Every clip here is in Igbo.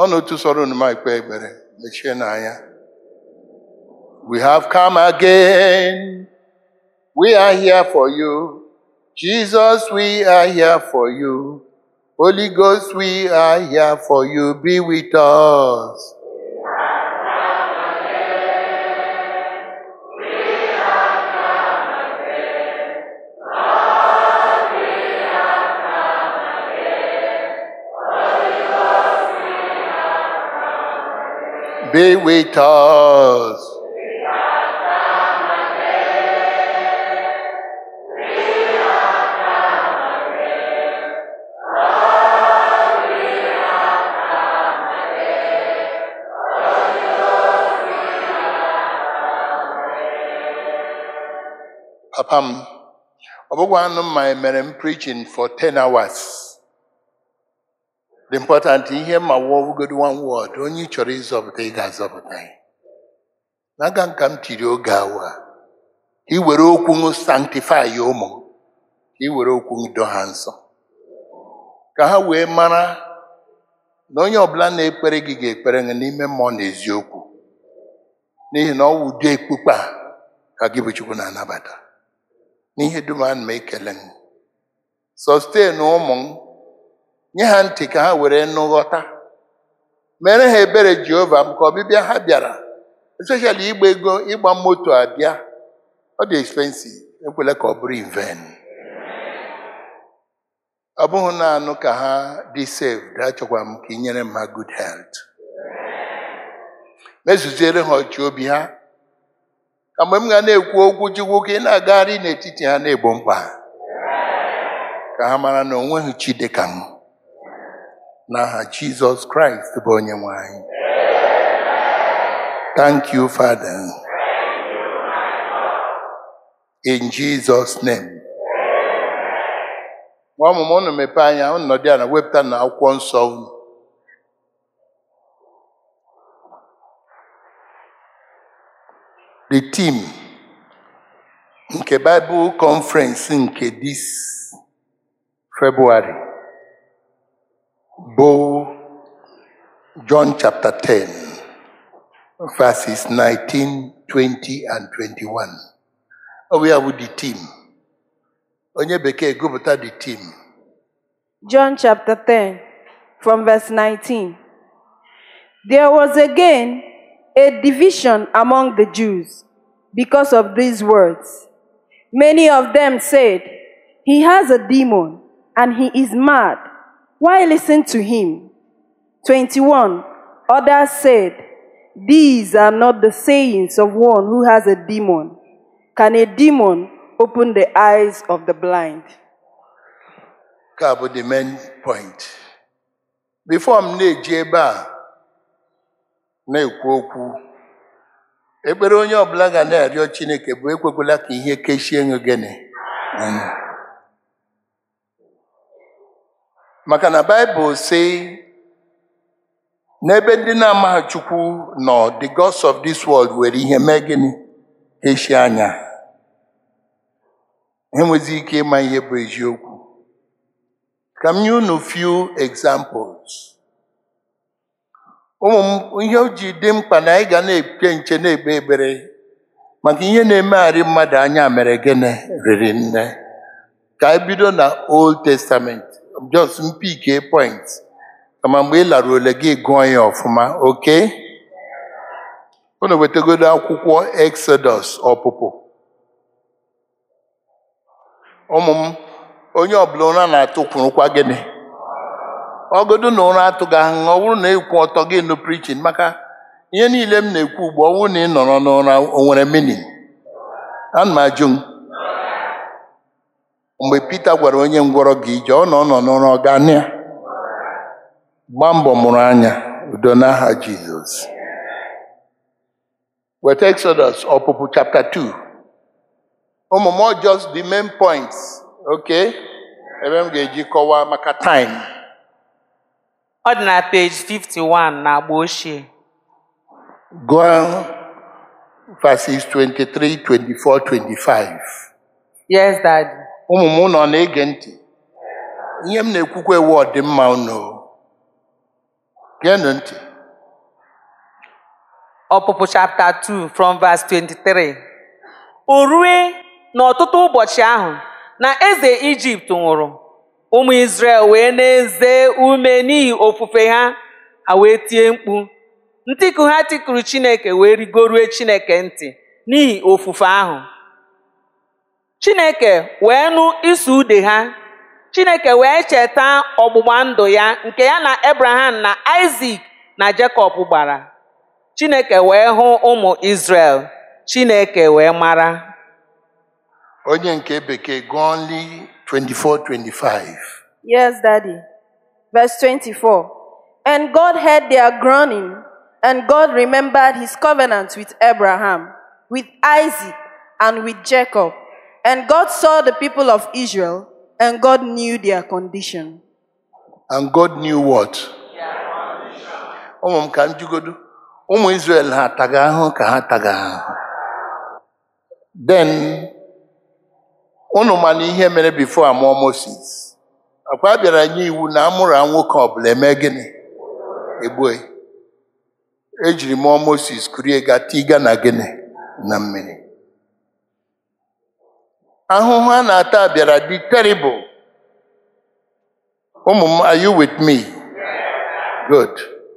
ọnụ otu sọrọ unu ma ikpe ekpere mechie n'anya we have come again we are here for you jesus we are here for you holy ghost we are here for you be with us be with us. Papa m, ọ bụghị anụ mma emere m preaching for 10 hours. The important ihe ma wụọgodo one word onye ị chọrọ ịzọpụta ị ga-azọpụta ya. N'aka nka m tiri oge awa ka ị were okwu m sanctify ya ụmụ m, ka ị were okwu m doo ha nsọ ka ha wee mara na onye ọbụla na-ekpere gị ga-ekpere gị n'ime mmụọ na eziokwu n'ihi na ọ wụ ụdị ekpukpe a ka gị bụ Chukwu na-anabata n'ihe dum ana m ekele m sustain ụmụ m nye ha ntị ka ha were nụ ghọta mere ha ebere jehova m ka ọbịbịa ha bịara especially ịgba ego ịgba moto abịa ọ dị expensive ekwela ka ọ bụrụ inven ọ bụghị naanị ka ha dị saved achọkwa m ka ị nyere m ha good health mezuziere ha ọchị obi ha ka mgbe m ga na-ekwu okwu chukwu ka ị na-agagharị n'etiti ha na-egbo mkpa ha. ka ha mara na onweghị chi dị ka m n'aha Jizọs Kraịst bụ onye nwe anyị thank you Father in Jesus name nwa ọmụmụ unu mepee anya unu nọdụ ala wepụta na akwụkwọ nsọ unu the team nke Bible conference nke this February bụ John chapter 10 verses 19, 20 and 21. Ọ bụ ya bụ the team. Onye bekee gụpụta the team. John chapter 10, from verse 19. There was again a division among the Jews because of these words. Many of them said, He has a demon and he is mad. Why listen to him? 21. Others said, These are not the sayings of one who has a demon. Can a demon open the eyes of the blind? Ka bụ the main point. Before m na-eji ebe a na-ekwu okwu, ekpere onye ọbụla ga na-arịọ Chineke bụ ekwekwala ka ihe kechie gị gịnị. anya. Maka na Baịbụl sị n'ebe ndị na-amaghị Chukwu nọ the gods of this world were ihe mee gịnị kechie anya ha. ha enwezi ike ịma ihe bụ eziokwu ka m nye unu few examples ụmụ m ihe o ji dị mkpa na anyị ga na-ekpe nche na-ekpe ekpere maka ihe na-emegharị mmadụ anya mere gịnị riri nne ka anyị bido na old testament just mpike point kama mgbe ị lara ole gị gụọ ya ọfụma oke unu wetagodo akwụkwọ exodus ọpụpụ ụmụ m onye ọbụla ụra na-atụ kwurụkwa gịnị ọgodo na ụra atụghị ahụ ọ bụrụ na ekwu ọtọ gị nụ prichin maka ihe niile m na-ekwu ugbu ọ bụrụ na ị nọrọ n'ụra o nwere meaning ana m ajụ m mgbe Pita gwara onye ngwọrọ gị ije ọ nọ ọ nọ n'ụra ọ ga ya gbaa mbọ mụrụ anya udo n'aha Jizọs weta Exodus ọpụpụ chapter 2 ụmụ m ọ just the main points okay ebe m ga-eji kọwaa maka time Ọ dị na page 51 na agba ochie. gụọ verses 23 24 25 Yes, Daddy. ụmụ m nọ na-ege ntị ihe m na-ekwukwa ewu ọdịmma unu geenụ ntị ọpụpụ chapter 2 from verse 23 o rue n'ọtụtụ ụbọchị ahụ na eze ijipt nwụrụ ụmụ israel wee na-eze ume n'ihi ofufe ha ha wee tie mkpu ntiku ha tikuru chineke wee rigorue chineke ntị n'ihi ofufe ahụ chineke wee nụ ịsụ ude ha chineke wee cheta ọgbụgba ndụ ya nke ya na abraham na isak na jacob gbara chineke wee hụ ụmụ israel chineke wee mara onye nke bekee gụọ nli 24-25 Yes, Daddy. Verse 24. And God heard their groaning, and God remembered his covenant with Abraham, with Isaac, and with Jacob. And God saw the people of Israel, and God knew their condition. and God knew what ụmụ m ka m jugodo ụmụ Israel ha taga ahụ ka ha taga ahụ then unu ma na ihe mere before amụọ Moses akwa bịara nye iwu na amụrụ a nwoke ọbụla eme gịnị egbue ejiri mụọ Moses kurie ga tiga na gịnị na mmiri ahụhụ a na-ata bịara dị terrible ụmụ m are you with me good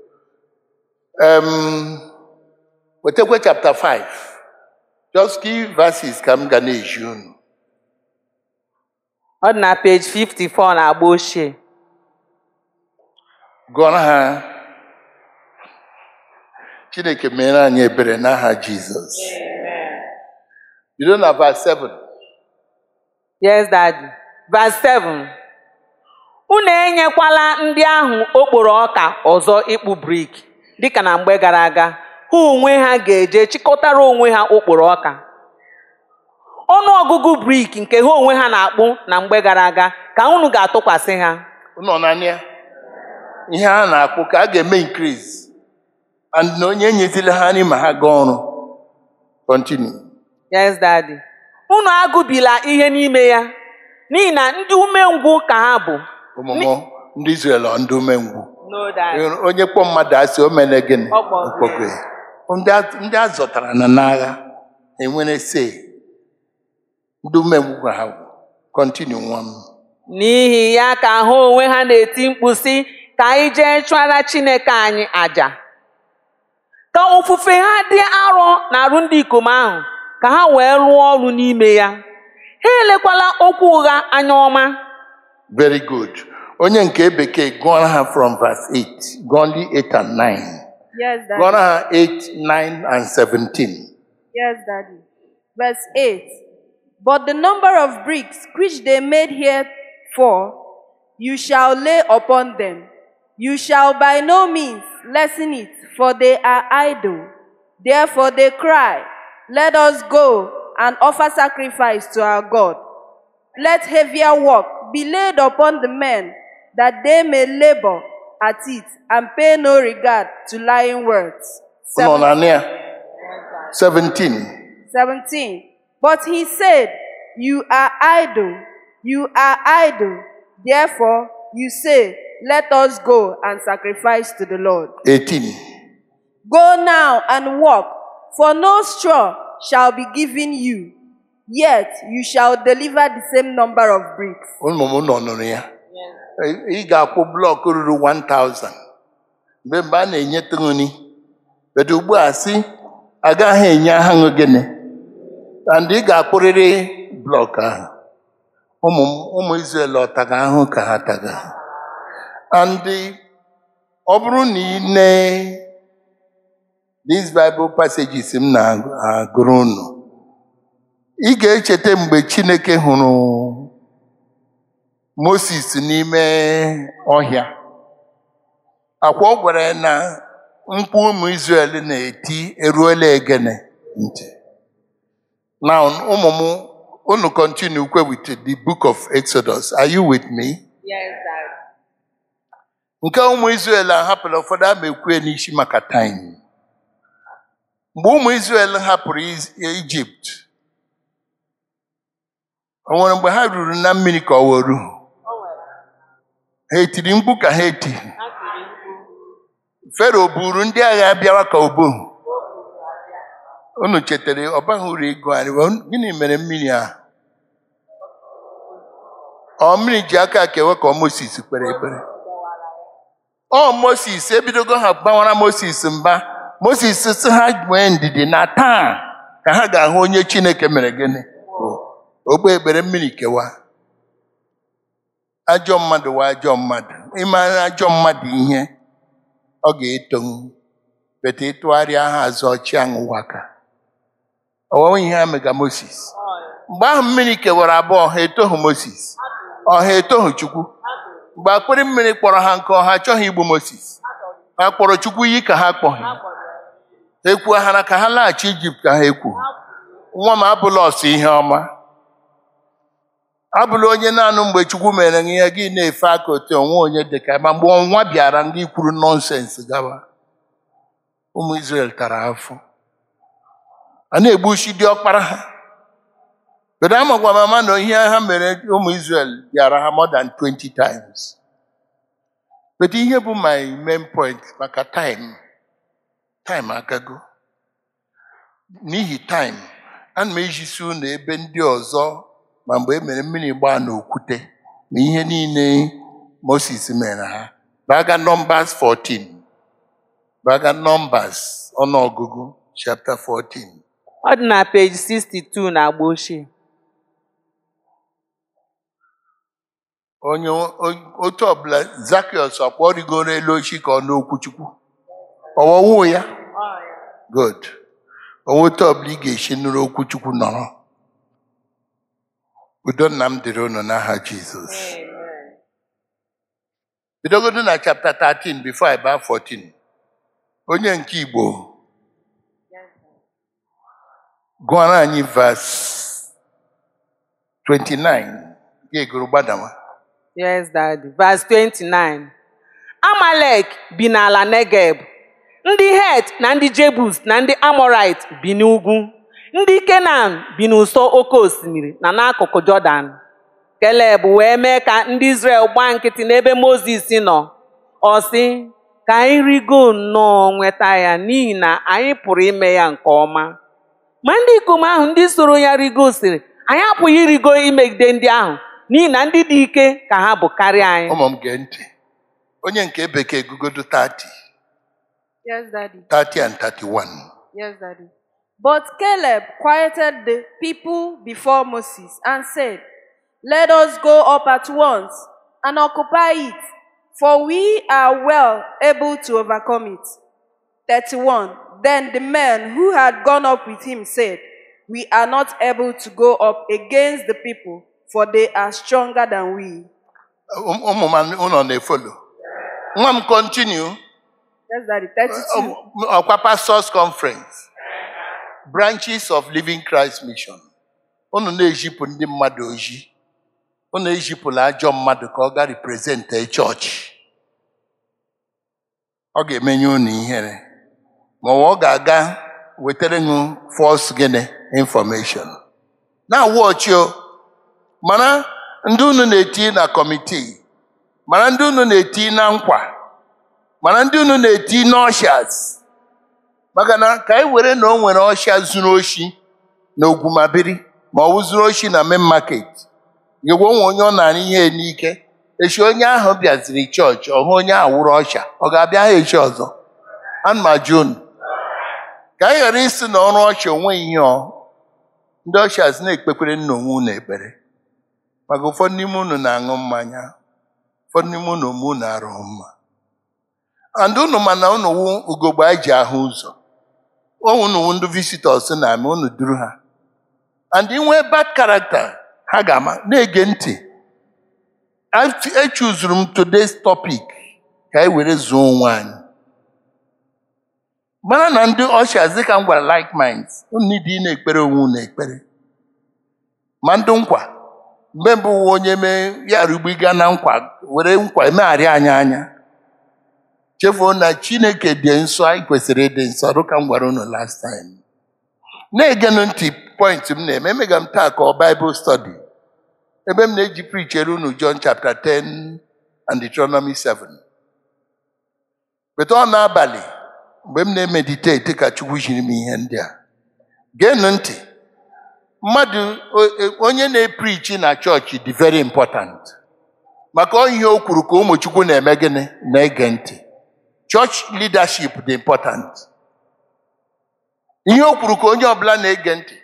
um, wetakwa chapter 5 just key verses ka m ga na-eji unu ọ dị na page 54 na agba ochie gụọrọ ha chineke mere anyị ebere n'aha jizọs bido na verse 7 yes daddy verse 7 unu enyekwala ndị ahụ okporo ọka ọzọ ịkpụ brik dịka na mgbe gara aga ha onwe ha ga-eje chịkọtara onwe ha okporo ọka ọnụ ọgụgụ brik nke ha onwe ha na-akpụ na mgbe gara aga ka unu ga-atụkwasị ha nọ naanị ya ihe a na-akpụ ka a ga-eme increase and na onye enyezila ha nri ma ha gaa ọrụ continue yes daddy unu agụbila ihe n'ime ya n'ihi na ndị umengwụ ka ha bụ ụmụmụ ndị Israel ọ ndị umengwụ no daddy onye kpọ mmadụ asị o mere gịnị Ọ kpọrọ ya. Ọkpọgo ya. ndị a- ndị a zọtara na n'agha enwere se ndị umengwụ ka ha bụ continue nwa m n'ihi ya ka ha onwe ha na-eti mkpu sị ka anyị jee chụara chineke anyị àjà ka ofufe ha dị arọ na-arụ ndị ikom ahụ ka ha wee rụọ ọrụ n'ime ya ha elekwala okwu ụgha anya ọma very good onye nke bekee gụọra ha from verse 8 gụọ ndị 8 and 9 Yes, Daddy. gụọra ha 8 9 and 17 Yes, Daddy. Verse 8. But the number of bricks which they made here for, you shall lay upon them. You shall by no means lessen it, for they are idle. Therefore they cry, Let us go and offer sacrifice to our God. Let heavier work be laid upon the men, that they may labor at it and pay no regard to lying words. nọ na ya 17 17. But he said, You are idle, you are idle. Therefore, you say, Let us go and sacrifice to the Lord. 18 Go now and walk, for no straw shall be given you, yet you shall deliver the same number of bricks. ụmụ m nọ nụrụ ya ị ga-akwụ blọk ruru 1000 mgbe mgbe a na-enyeta nri bedo ugbu a sị agaghị enye aha ṅụ gịnị and ị ga-akpụrịrị blọk ahụ ụmụ m ụmụ Izrel ọtaga ahụ ka ha taga and ọ bụrụ na ị nee these Bible passages m na-agụrụ unu ị ga-echeta mgbe Chineke hụrụ Moses n'ime ọhịa akwa ọ gwara ya na mkpu ụmụ Israel na-eti eruola egene ntị now ụmụ m unu continue kwe with the book of Exodus are you with me Yes, Dad. nke ụmụ Israel ahapụrụ ụfọdụ ama ekwe n'isi maka time mgbe ụmụ Israel hapụrụ Iz- Ijipt o nwere mgbe ha ruru na mmiri ka ọ were ha etiri mkpu ka ha eti fero buru ndị agha bịawa ka obohu unu chetara ọ baghị uru ego anyị wee- gịnị mere mmiri ahụ ọ mmiri ji aka kewe ka ọ Moses kpere ekpere ọ Moses ebidogo ha gbawara Moses mba Moses sị ha nwee ndidi na taa ka ha ga-ahụ onye Chineke mere gịnị ogbe ekpere mmiri kewa ajọ mmadụ wa ajọ mmadụ ịmara ajọ mmadụ ihe ọ ga-etonwu bete ịtụgharịa ha azụ ọchị anwụwa ka ọwawa ihe ha mega Moses mgbe ahụ mmiri kewara abụọ ha etoghị Moses ọha etoghị Chukwu mgbe akpịrị mmiri kpọrọ ha nke ọha achọghị igbu Moses ha kpọrọ Chukwu iyi ka ha kpọghị ekwuo ha na ka ha laghachi Ijipt ka ha ekwu nwa m abụla ọsọ ihe ọma abụla onye naanị mgbe Chukwu mere gị ihe gị na-efe aka otu onwe onye dị ka ma mgbe ọnwa bịara gị kwuru nọnsensị gawa ụmụ Izrel tara afọ a na-egbuchi dị ọkpara ha Kedu amakwa mama na ihe ha mere ụmụ Israel bịara ha more than 20 times. But ihe bụ my main point maka time. Time agago. N'ihi time, ana m ejisi unu ebe ndị ọzọ ma mgbe e mere mmiri gbaa n'okwute na ihe niile Moses mere ha. Baga Numbers 14. Baga Numbers ọnụọgụgụ chapter 14. ọ dị na peji 62 na agba ochie onye o- otu ọbụla Zakiọs ọkwa ọ rigoro elu ochi ka ọ n'okwu Chukwu ọwọwụ ya good onwe otu ọbụla ị ga-esi nụrụ okwu Chukwu nọrọ udo nna m dịrị unu n'aha Jizọs bidogodo na chapter 13 before I baa 14 onye nke Igbo gụọra anyị verse 29 ga-egoro gbadawa yes daddy verse 29 amalek bi n'ala negeb ndị het na ndị jebus na ndị amorite bi n'ugwu ndị kenan bi n'ụsọ oke osimiri na n'akụkụ jọdan keleb wee mee ka ndị israel gbaa nkịtị n'ebe mozis nọ ọ sị ka anyị rigo nnọọ nweta ya n'ihi na anyị pụrụ ime ya nke ọma ma ndị ikom ahụ ndị soro ya rigo sịrị anyị apụghị irigo imegide ndị ahụ n'ihi na ndị dị ike ka ha bụ karịa anyị ụmụ m gee ntị onye nke bekee gugodo 30 Yes, Daddy. 30 and 31 Yes, Daddy. But Caleb quieted the people before Moses and said, Let us go up at once and occupy it, for we are well able to overcome it. 31. Then the men who had gone up with him said, We are not able to go up against the people, for they are stronger than we. Ụm- ụmụ m ụlọ na-efolo nwa m continue Yes, Daddy. 32. ọkwa pastors conference branches of living christ mission unu na-ezipụ ndị mmadụ ozi unu ezipụla ajọ mmadụ ka ọ ga represent chọọchị ọ ga-emenye unu ihere ma ọ ga-aga wetara unu false gịnị information na-awụ ọchị o mana ndị unu na-eti na kọmitii mana ndị unu na-eti na nkwa mana ndị unu na-eti n'ọshas maka na ka anyị were na o nwere ọsha zuru oshi na ogwumabiri ma ọ bụ zuru oshi na main market yegwe onwe onye ọ na-arụ ihe n'ike echi onye ahụ bịaziri chọọchị ọhụ onye ahụ wụrụ ọsha ọ ga-abịa ha echi ọzọ ana m ajụ unu ka anyị ghara isi na ọrụ ọsha onweghị ihe ọ ndị ọshas na-ekpekwere nna onwe unu ekpere maka ụfọdụ n'ime unu na-aṅụ mmanya ụfọdụ n'ime unu ome unu arụghị mma and unu ma na unu wụ ugogbe anyị ji ahụ ụzọ unu wụ ndị visitọs na-ame unu duru ha and inwe bad character ha ga-ama na-ege ntị Ach- echuzuru m today's topic ka anyị were zuo onwe anyị mara na ndị ọshas dịka m gwara like minds unu need ị na-ekpere onwe unu ekpere ma ndị nkwa mgbe mbụ wụ onye mee ya rugbiga na nkwa were nkwa emegharị anyị anya chefuo na chineke dị nsọ anyị kwesịrị ịdị nsọ dịka m gwara unu last time na-egenụ ntị point m na-eme emega m taa ka ọ Bible study ebe m na-eji prichere unu John chapter 10 and Deuteronomy 7 bete ọ n'abalị mgbe m na-emediteti ka chukwu jiri m ihe ndị a geenụ ntị mmadụ o- e- onye na-eprichi na chọọchị dị very important maka ọ ihe o kwuru ka ụmụ chukwu na-eme gịnị na-ege ntị church leadership dị important ihe o kwuru ka onye ọbụla na-ege ntị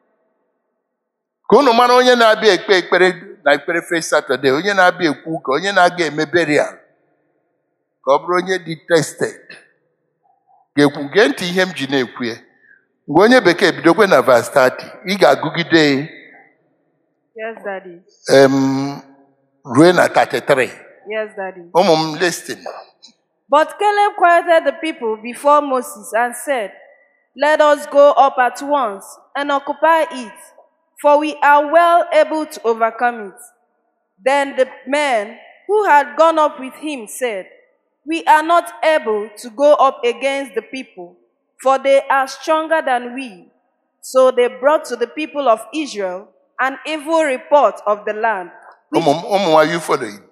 ka unu mara onye na-abịa ekpe ekpere na ekpere first Saturday onye na-abịa ekwu ụka onye na-aga eme burial ka ọ bụrụ onye dị tested ga-ekwu gee ntị ihe m ji na-ekwu ya mgbe onye bekee bidokwe na verse 30 ị ga-agụgide Yes, Daddy. em, ruo na 33 Yes, Daddy. ụmụ m listin But Caleb quieted the people before Moses and said, Let us go up at once and occupy it, for we are well able to overcome it. Then the men who had gone up with him said, We are not able to go up against the people, for they are stronger than we. So they brought to the people of Israel an evil report of the land. which ụmụ m ụmụ m, are you following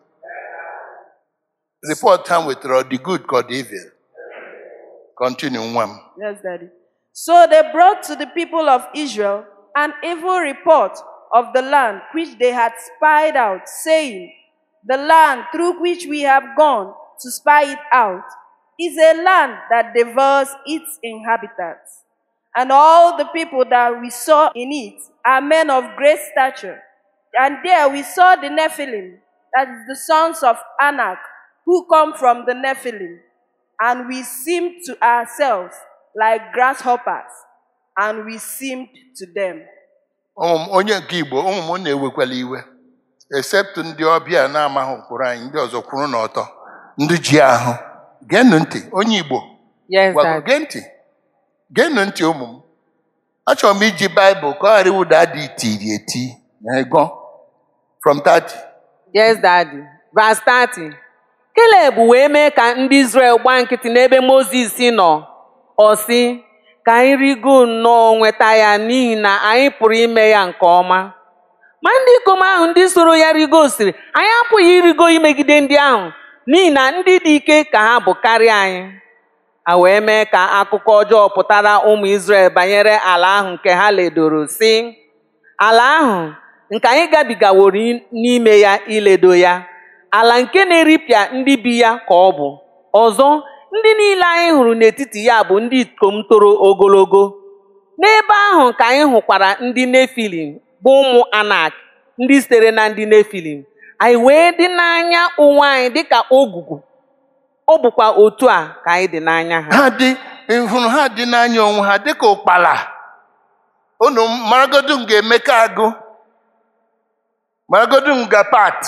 report ha wetara ọ dị good ka ọ dị evil continue nwa m Yes, Daddy. So they brought to the people of Israel an evil report of the land which they had spied out, saying, The land through which we have gone to spy it out is a land that devours its inhabitants. And all the people that we saw in it are men of great stature. And there we saw the Nephilim, that is the sons of Anak, who come from the Nephilim. And we seemed to ourselves like grasshoppers, and we seemed to them. ụmụ m onye nke igbo ụmụ m na-ewekwala iwe except ndị ọbịa na-amaghị ụkpụrụ anyị ndị ọzọ kwuru n'ọtọ ndị ji ahụ geenụ ntị onye igbo Yes, gwago Daddy. gee ntị geenụ ntị ụmụ m achọrọ m iji baịbụl ka ọ ghara ịwụda dị itiri eti na ego from 30 Yes, Daddy. Verse 30. Caleb wee mee ka ndị Izrel gbaa nkịtị n'ebe Mozis nọ. Ọ sị, ka anyị rigo nnọọ nweta ya n'ihi na anyị pụrụ ime ya nke ọma. Ma ndị ikom ahụ ndị soro ya rigo sịrị, anyị apụghị irigo imegide ndị ahụ n'ihi na ndị dị ike ka ha bụ karịa anyị. A wee mee ka akụkọ ọjọọ pụtara ụmụ Izrel banyere ala ahụ nke ha ledoro sị, ala ahụ nke anyị gabigaworo i- n'ime ya iledo ya ala nke na-eripịa ndị bi ya ka ọ bụ ọzọ ndị niile anyị hụrụ n'etiti ya bụ ndị ikom toro ogologo n'ebe ahụ ka anyị hụkwara ndị nefilim bụ ụmụ anak ndị sitere na ndị nefilim anyị wee dị n'anya onwe anyị dịka ogwugwu ọ bụkwa otu a ka anyị dị n'anya ha ha dị hụrụ ha dị n'anya onwe ha dịka ụkpala unu maragodu m ga-emeka agụ maragodu m ga pat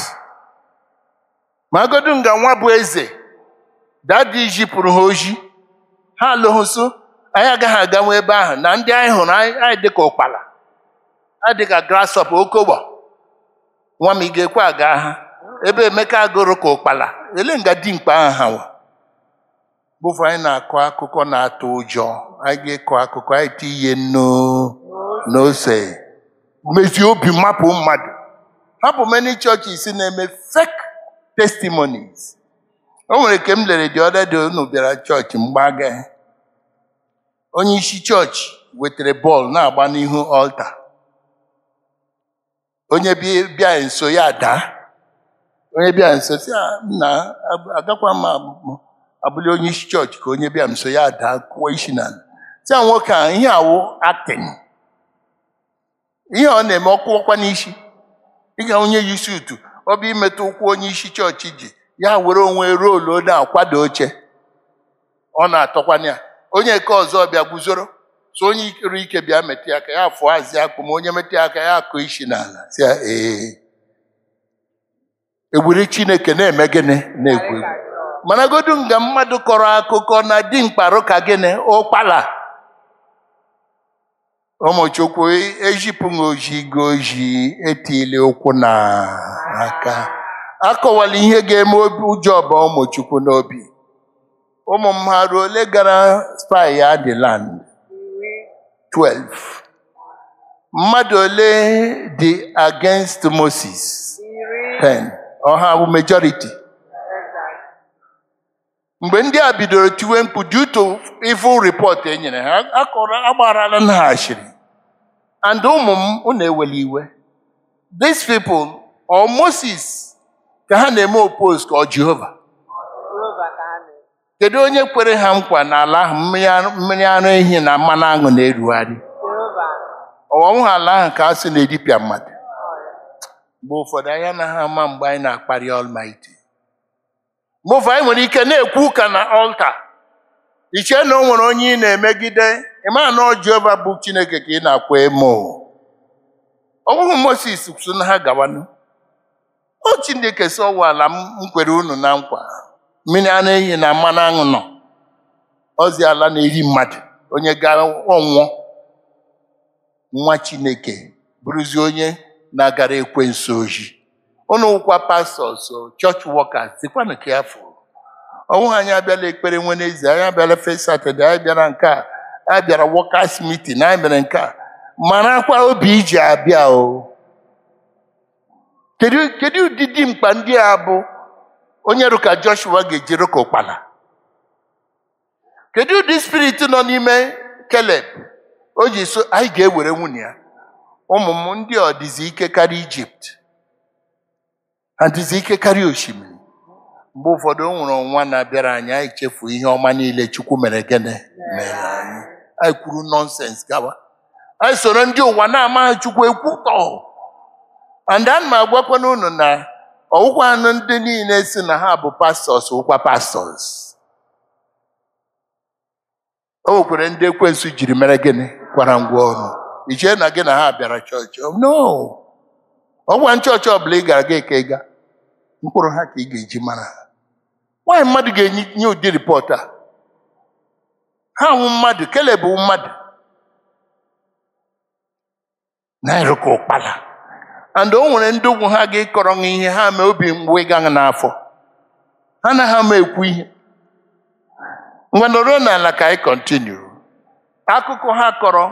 maragodu m ga nwa bụ eze dadi jipụrụ ha oji ha alụghụso anyị agaghị aganwe ebe ahụ na ndị anyị hụrụ anyị anyị dịka ụkpala anyị dịka grasshopper okogbo nwa m ị ga-ekwe aga ha ebe emeka agụrụ ka ụkpala ele nga dimkpa ahụ ha nwa bụfụ anyị na-akọ akụkọ na-atụ ụjọ anyị ga-ekọ akụkọ anyị ti ihe nnu n'ose mezie obi mapụ mmadụ hapụ many churches na-eme fake testimonies o nwere ke m lere dị ọda dị unu bịara chọọchị mgbe agaghị onye isi chọọchị wetara bọọlụ na-agba n'ihu ọlta onye bi- bịa nso ya daa onye bịa nso si "Ah, nna agakwa m abụ- abụli onye isi chọọchị ka onye bịa nso ya daa kụọ isi n'ala si a nwoke a ihe awụ acting ihe ọ na-eme ọkụọkwa n'isi ịga onye yi sutu ọ bụ imetụ ụkwụ onye isi chọọchị ji ya were onwe roolu ọ na-akwado oche ọ na-atọkwana ya onye nke ọzọ bịa guzoro so onye ikere ike bịa metụ ya aka ya fụọ azị akpụ ma onye metụ ya aka ya akụ isi n'ala si ya ee egburi chineke na-eme gịnị na-egwu egwu managodu nga mmadụ kọrọ akụkọ na dimkparụ ka gịnị ụkpala ụmụchukwu ejipụghị oji go oji etili ụkwụ na aka akọwala ihe ga-eme obi ụjọ ọba ụmụchukwu n'obi ụmụ m ha ruo ole gara spy ya dị land 12 mmadụ ole dị against moses 10 ọha bụ majority mgbe ndị a bidoro tiwe mkpu due to evil report e nyere ha akọrọ agbarala na ha ashịrị and ụmụ m unu ewele iwe these people or Moses ka ha na-eme oppose ka ọ Jehova kedu onye kwere ha nkwa n'ala ahụ mmiri ara- mmiri ara ehi na mmanụ aṅụ na-erugharị ọwọwụ ha ala ahụ ka a sị na-edipịa mmadụ mgbe ụfọdụ anyị anaghị ama mgbe anyị na-akparị Almighty mgbe ụfọdụ anyị nwere ike na-ekwu ụka na ọlta iche na o nwere onye ị na-emegide ịma na ọ Jehova bụ Chineke ka ị na-akwa emo ọ bụghị Moses so na ha gawanụ o Chineke si ọwụ ala m m kwere unu na nkwa mmiri ara ehi na mmanụ aṅụ nọ ozi ala na-eri mmadụ onye ga ọnwụọ nwa Chineke bụrụzi onye na-agara ekwensu oji unu wụkwa pastọs chọọchị wọkas dịkwanụ ka ya fụrụ ọnwụ anyị abịala ekpere Wenezde anyị abịala first Saturday anyị bịara nke a anyị bịara wọkas mitin anyị bịara nke a marakwa obi iji abịa o kedu kedu ụdịdị mkpa ndị a bụ onye rụka Joshua ga-eji rụka ụkpala kedu ụdị spirit nọ n'ime Keleb o ji so anyị ga-ewere nwunye ya ụmụ m ndị ọ dịzi ike karịa Ijipt ha dịzi ike karịa osimiri mgbe ụfọdụ o nwere ọnwa na-abịara anyị anyị chefu ihe ọma niile Chukwu mere gịnị mere anyị anyị kwuru nọnsens gawa anyị soro ndị ụwa na-amaghị Chukwu ekwutọ and ana m agwakwana unu na ọwụkwa anụ ndị niile si na ha bụ pastọs wụkwa pastọs o nwekwere ndị ekwensu jiri mere gịnị kwara ngwa ọrụ ichee na gị na ha bịara chọọchị no ọgwa nchọọchị ọbụla ị gara gị ka ị ga mkpụrụ ha ka ị ga-eji mara ha nwaanyị mmadụ ga-enye ụdị ripọt a ha wụ mmadụ kele bụ mmadụ na-erụka ụkpala and o nwere ndị ugwu ha ga-ekọrọ ha ihe ha mee obi mgbu ịga n'afọ ha na ha ma ekwu ihe ngwa nọrọ n'ala ka anyị kọntinu akụkọ ha kọrọ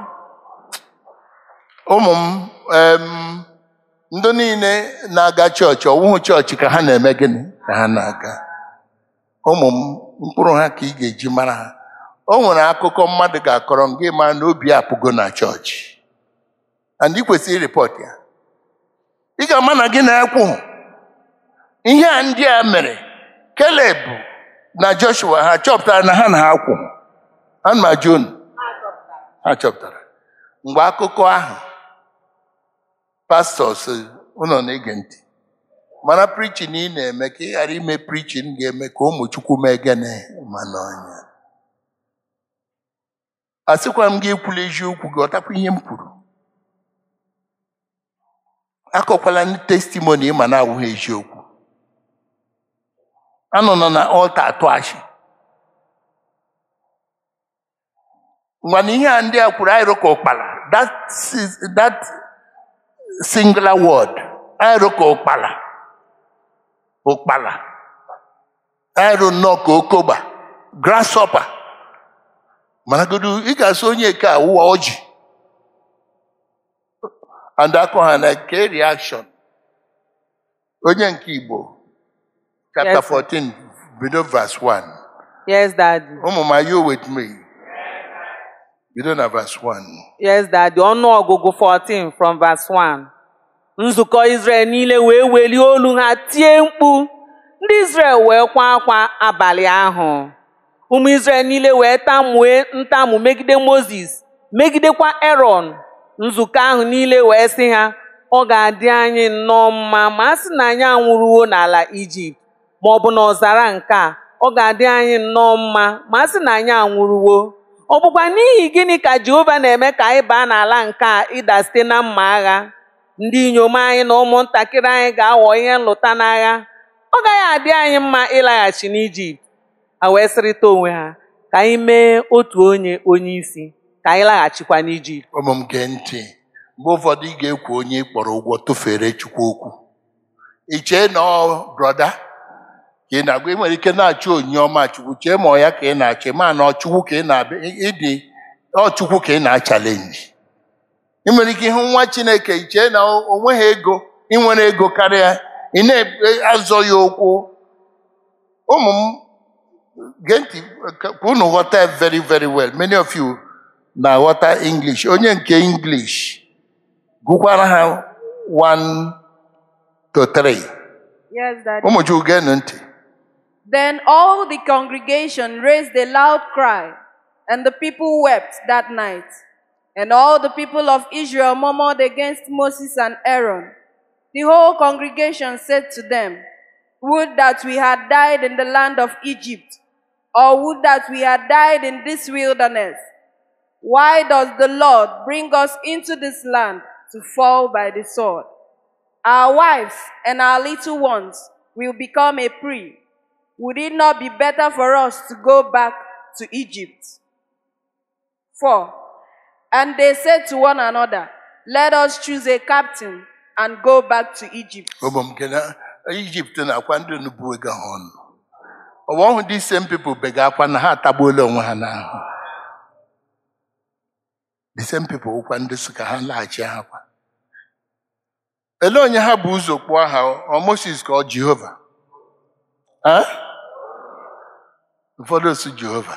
ụmụ m em, ndị niile na-aga chọọchị ọwụhụ chọọchị ka ha na-eme gịnị ka ha na-aga ụmụ m mkpụrụ ha ka ị ga-eji mara ha o nwere akụkọ mmadụ ga-akọrọ m gị mara na obi apụgo na chọọchị and ị kwesịrị ịrịpọt ya ị ga-ama na gị na-ekwughụ ihe a ndị a mere Keleb na Joshua ha chọpụtara na ha na ha kwụ ana m ajụ unu ha chọpụtara mgbe akụkọ ahụ pastọs ụlọ na-ege ntị mana prichin ị na-eme ka ị ghara ime prichin ga-eme ka ụmụ Chukwu mee gịnị ma n'ọnya asịkwa m gị ekwula eziokwu gị ọtakwa ihe m kwuru akọkwala ndị testimoni ma na-awụghị eziokwu anọ nọ na ọlta atụ achị mana ihe a ndị a kwuru anyị rụka ụkpala that, is- that singular word anyị rụka ụkpala ụkpala anyị rụ nnọọ ka okoba grasshopper managodu ị ga-asị onye ke awụwa ọjị and akọ ha na ke reaction onye nke Igbo chapter Yes, sir. 14 bido verse 1 Yes, Daddy. ụmụ m are you with me bido na verse 1 Yes, Daddy. Ọnụọgụgụ 14 from verse 1. Nzukọ Izrel niile wee welie olu ha tie mkpu. Ndị Izrel wee kwa akwa abalị ahụ. Ụmụ Izrel niile wee tamue ntamu megide Mozis, megidekwa Erọn. Nzukọ ahụ niile wee sị ha, ọ ga-adị anyị nnọọ mma ma a sị na anyị anwụrụwo n'ala Ijipt, ma ọ bụ n'ọzara nke a, ọ ga-adị anyị nnọọ mma ma a sị na anyị anwụrụwo. Ọ bụkwa n'ihi gịnị ka Jehova na-eme ka anyị baa n'ala nke a ịda site na mma agha? Ndị inyom anyị na ụmụntakịrị anyị ga-aghọ ihe nlụta n'agha. Ọ gaghị adị anyị mma ịlaghachi n'Ijipt. Ha wee sịrịta onwe ha ka anyị mee otu onye onye isi ka anyị laghachikwa n'Ijipt. ụmụ m gee ntị mgbe ụfọdụ ị ga-ekwu onye ị kpọrọ ụgwọ tụfere Chukwu okwu ị chee na ọ brọda ka ị na-agwa ị nwere ike na-achọ onyinye ọma Chukwu chee ma ọ ya ka ị na-achọ ma na ọ Chukwu ka ị na-abịa ịdị ọ Chukwu ka ị na-achalenji ị nwere ike ịhụ nwa Chineke ị chee na o nweghị ego ị nwere ego karịa ị na-azọ ya okwu ụmụ m gee ntị ka ka unu ghọta ya very very well many of you na-aghọta english onye nke english gụkwara ha 1 to 3 Yes, Daddy. ụmụ chukwu geenụ ntị Then all the congregation raised a loud cry, and the people wept that night. And all the people of Israel murmured against Moses and Aaron. The whole congregation said to them, Would that we had died in the land of Egypt, or would that we had died in this wilderness. Why does the Lord bring us into this land to fall by the sword? Our wives and our little ones will become a prey. Would it not be better for us to go back to Egypt? 4. And they said to one another, Let us choose a captain and go back to Egypt. ụmụ m nke na ijipt na-akwa ndị nubu ego ha ọnụ ọwa ọhụ dị same people bega akwa na ha atagbuola onwe ha n'ahụ the same people ụkwa ndị so ka ha laghachi ha kwa ele onye ha bụ ụzọ kpụọ ha ọ moses ka ọ jehova Ha? ụfọdụ osu jehova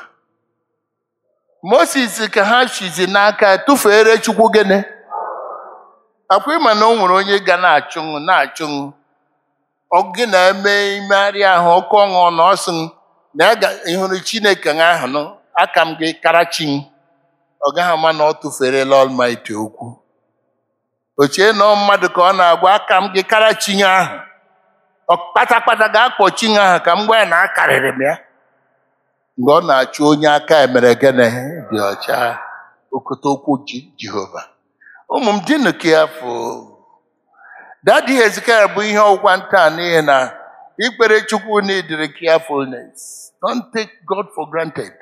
moses ka ha chizi n'aka tụfuere chukwu gịnị akwa ịma na o nwere onye ga na-achụnwụ na-achụnwụ ọ gị na-eme imegharị ahụ ọkụ ọṅụ na ọsị m na ya ga- ị hụrụ chineke ahụ nụ aka m gị karachi m ọ gaghị ama na ọ tụferela ọlmaiti okwu ochie na ọ mmadụ ka ọ na-agwa aka m gị karachi ya ahụ ọ kpatakpata ga-akpọ chi ya ahụ ka m gwa ya na akarịrị m ya mgbe ọ na-achụ onye aka emere gịnị dị ọcha okote okwu Ji- jehova ụmụ m dịnụ ka ya fụ dadi hezekaya bụ ihe ọgwụkwa ntaa n'ihi na ikpere chukwu n'idiri carefulness don't take god for granted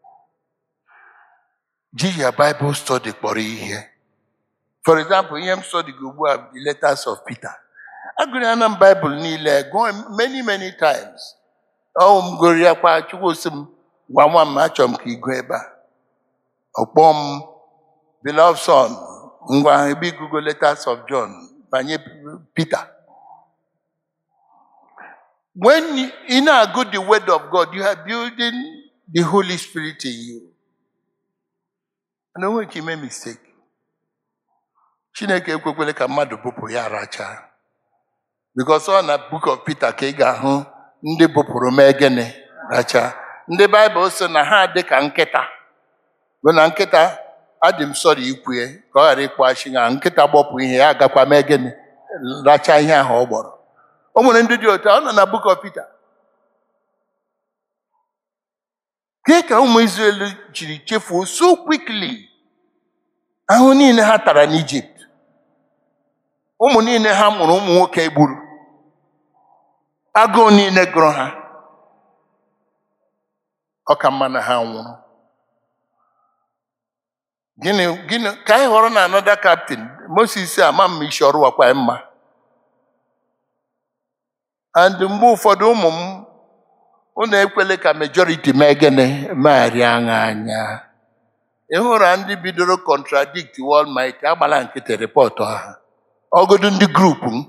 ji ya bible study kpọrọ ihe for example ihe m study gị ugbu a bụ the letters of peter agụrụ ya na m bible niile gụọ many many times ọ m gụrụ ya kwa chukwu sị m gwa nwa m achọrọ m ka ị gụọ ebe a ọkpọ m beloved son ngwa ebe igugo letters of john banye peter when you you na-agụ the word of god you are building the holy spirit in you na onwe ka ime mistake chineke ekwekwele ka mmadụ bụpụ ya racha because ọ na book of peter ka ị ga-ahụ ndị bụpụrụ mee gịnị racha ndị baịbụl sị na ha dị ka nkịta bụ na nkịta adị m sọrọ ikwue ka ọ ghara ịkpọghachi ya nkịta gbọpụ ihe ya agakwa mee gịnị racha ihe ahụ ọ gbọrọ o nwere ndị dị otu a, ọ nọ na book of peter Kee ka ụmụ Izrel jiri chefuo so quickly ahụ niile ha tara n'Ijipt ụmụ niile ha mụrụ ụmụ nwoke gburu agụụ niile gụrụ ha ọ ka mma na ha nwụrụ gịnị gịnị ka anyị họrọ na anọda kaptin Moses ama m isi ọrụ wakwa mma and mgbe ụfọdụ ụmụ m unu ekwele ka majority mee gịnị megharịa aṅa anya ị hụrụ ndị bidoro contradict Almighty agbala nkịtị rịpọtụ ha ọgụdụ ndị grupu m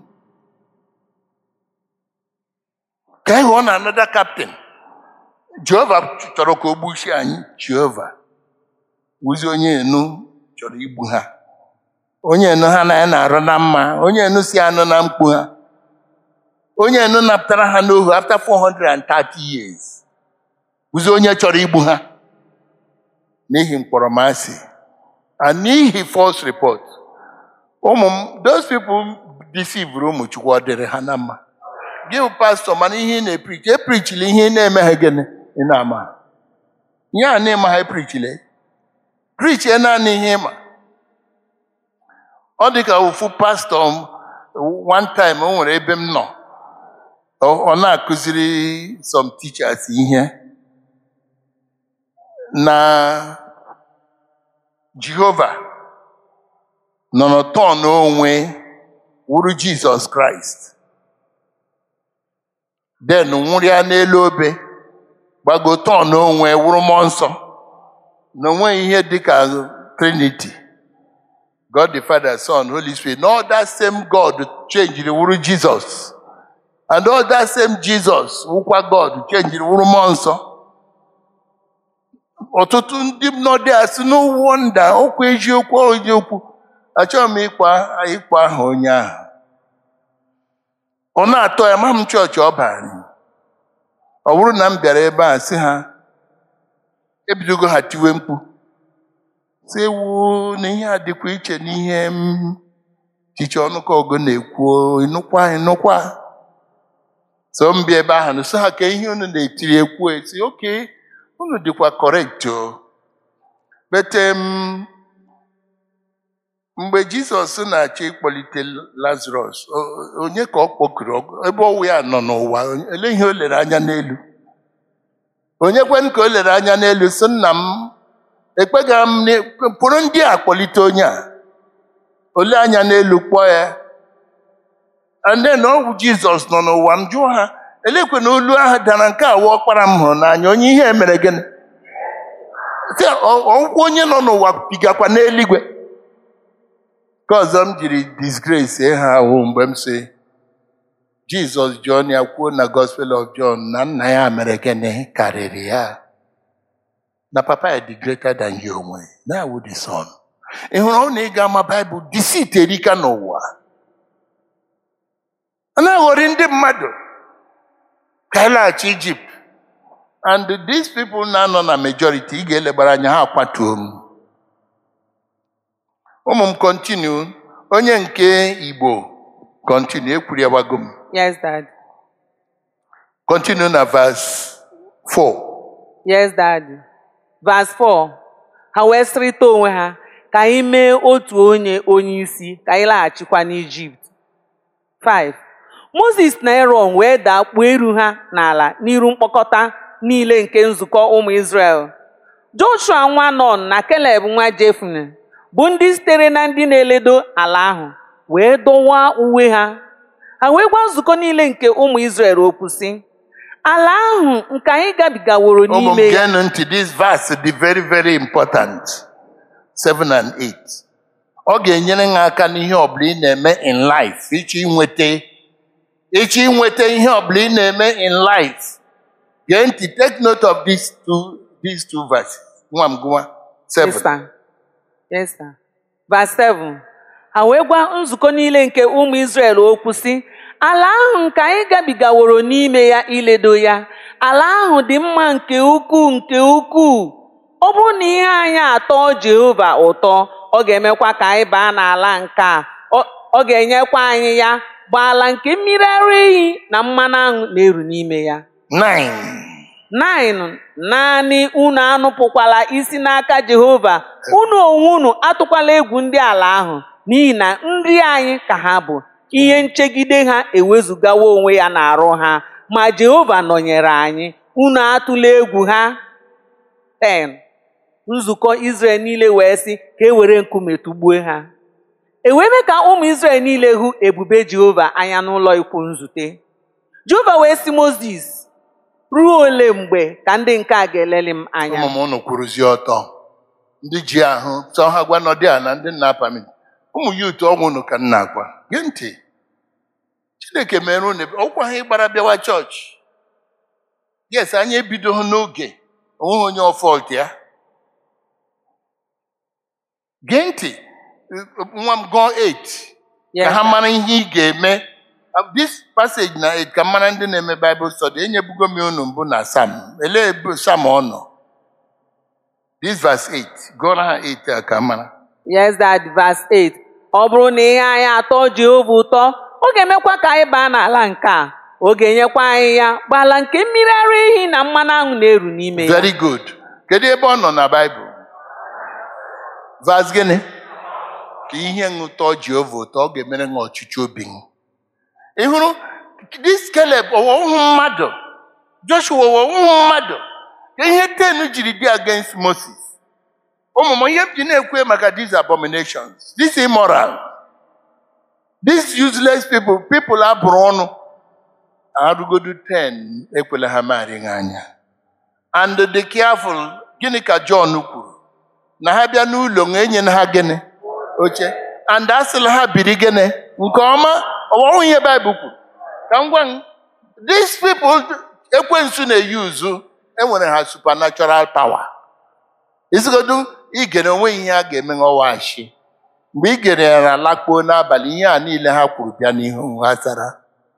ka anyị hụọ na anọda kaptin Jehova chọrọ ka o gbuchie anyị Jehova wụzi onye enu chọrọ igbu ha onye enu ha na ya na-arụ na mma onye enu si anụ na mkpu ha onye enu napụtara ha n'ohu after 430 years wụzi onye chọrọ igbu ha n'ihi mkpọrọmasị and n'ihi false report ụmụ m those people deceived ụmụ chukwu ọ dịrị ha na mma gị bụ pastọ mana ihe ị na-eprichi eprichila ihe ị na-emeghe gịnị ị na-ama ihe a na-eme ha eprichile prichie naanị ihe ịma ọ dị ka ofu pastọ m one time o nwere ebe m nọ ọ ọ na-akụziri some teachers ihe na Jehova nọ n'ọtọn onwe wuru Jizọs Kraịst den nwụrịa n'elu obe gbago tọn onwe wụrụ mmụọ nsọ na onweghị ihe dịka Trinity God the Father, Son, Holy Spirit. No, that same God changed the word Jesus. And all that same Jesus, wụkwa God, changed the word mmụọ nsọ. ọtụtụ ndị nọdụ asị no wonder okwu eziokwu ọ eziokwu achọghị m ịkpa ịkpa aha onye ahụ ọ na-atọ ya ma m chọọchị ọ bara ọ bụrụ na m bịara ebe a sị ha ebidogo ha tiwe mkpu si ewu na ihe a dịkwa iche n'ihe m chiche ọnụkọ ọgụ na-ekwu ịnụkwa ịnụkwa so m bịa ebe ahụ nso ha ka ihe unu na-etiri ekwu esi oke unu dịkwa correct o bete m mgbe jizọs na-achọ ịkpọlite lazarus o- onye ka ọ kpọkuru Ọ- ebe ọwụ ya nọ n'ụwa ele ihe o lere anya n'elu onye kwen ka o lere anya n'elu sị nna m ekpega m na- pụrụ ndị a kpọlite onye a ole anya n'elu kpọọ ya and then ọ bụ jizọs nọ n'ụwa m jụọ ha elekwe na olu ahụ dara nke a wụ ọkpara m hụrụ n'anya onye ihe mere gịnị Sị, ọ- ọgwụkwọ onye nọ n'ụwa pigakwa n'eluigwe ka ọzọ m jiri disgrace ha ahụ mgbe m si jizọs John ya kwuo na gospel of john na nna ya mere gịnị karịrị ya na papa ya dị greater than ya onwe na awụ the son ị hụrụ ọ na ịga ama baịbụl deceit erika n'ụwa a na-aghọrị ndị mmadụ ka anyị laghachi ijipt and these people na-anọ na majority ị ga-elegbara anya ha akwatuo m ụmụ m kọntinu onye nke igbo kọntinu ekwuriwago m Yes, Dad. kọntinu na vas 4 Yes, Daddy. Verse 4. Ha wee sịrịta onwe ha ka anyị mee otu onye onye isi ka anyị laghachikwa n'Ijipt. 5. Moses na Aaron wee daa kpuo iru ha n'ala n'iru mkpọkọta niile nke nzukọ ụmụ Izrel. Joshua nwa Nun na Caleb nwa Jefune bụ ndị sitere na ndị na-eledo ala ahụ wee dọwaa uwe ha. Ha wee gwa nzukọ niile nke ụmụ Izrel okwu sị, ala ahụ nke anyị gabigaworo ụmụ m n'ime ya geenụ ntị this verse dị very very important 7 and 8 ọ ga-enyere ha aka n'ihe ọbụla ị na-eme in life ịchọ inweta ịchọ inweta ihe ọbụla ị na-eme in life gee ntị take note of these two these two verses nwa m gụwa 7 Yes, sir. Yes, sir. Verse 7. Ha wee gwa nzukọ niile nke ụmụ Izrel okwu sị, ala ahụ nke anyị gabigaworo n'ime ya iledo ya, ala ahụ dị mma nke ukwuu nke ukwuu. Ọ bụrụ na ihe anyị atọ Jehova ụtọ, ọ ga-emekwa ka anyị baa n'ala nke a. Ọ- Ọ ga-enyekwa anyị ya bụ ala nke mmiri ara ehi na mmanụ aṅụ na-eru n'ime ya. 9 9 naanị unu anụpụkwala isi n'aka Jehova unu onwe unu atụkwala egwu ndị ala ahụ n'ihi na nri anyị ka ha bụ ihe nchegide ha ewezugawa onwe ya n'arụ ha ma Jehova nọnyere anyị unu atụla egwu ha 10 nzukọ Izrel niile wee sị ka e were nkume tụgbuo ha e wee mee ka ụmụ Izrel niile hụ ebube Jehova anya n'ụlọ ikwu nzute Jehova wee sị Mozis ruo ole mgbe ka ndị nke a ga-eleli m anya ụmụ m unu kwuruzie ọtọ ndị ji ahụ sọ ha gwa nọdị a na ndị nna apamit ụmụ ya otu ọnwụ unu ka m na-agwa gee ntị chineke mere unu ebe- ọkwa ha ịgbara bịawa chọọchị yes anyị ebidoghị n'oge onweghị onye ọfọlt ya gee ntị nwa m gụọ 8 ka Yes, ha sir. mara ihe ị ga-eme Uh, this passage na 8 ka mara ndị na-eme Bible study enyebugo m unu mbụ na Sam elee ebe Sam ọ nọ this verse 8 gụọra ha 8 a ka mara Yes, that verse 8. Ọ bụrụ na ihe anyị atọ Jehova ụtọ, ọ ga-emekwa ka anyị baa n'ala nke a. Ọ ga-enyekwa anyị ya bụ ala nke mmiri ara ehi na mmanụ aṅụ na-eru n'ime ya. very good kedu ebe ọ nọ na Bible verse gịnị ka ihe ṅụtọ Jehova ụtọ ọ ga-emere ha ọchịchị obi m ị hụrụ this Caleb ọwọwụ mmadụ Joshua ọwọwụ mmadụ ka ihe ten jiri dị against Moses ụmụ m ihe m ji na-ekwe maka these abominations this immoral these useless people people abụrụ ọnụ arụgodu 10 ekwela ha marị ha anya and dị careful gịnị ka John kwuru na ha bịa n'ụlọ na enye ha gịnị oche and asịla ha biri gịnị nke ọma ọwọwụ ihe Baịbụl kwuru ka m gwa m these people ekwensu na-eyuzu enwere ha supernatural power isigodu igere onwe ihe a ga-eme nghọwashi mgbe i gere ya na lakpuo n'abalị ihe a niile ha kwuru bịa n'ihu ha zara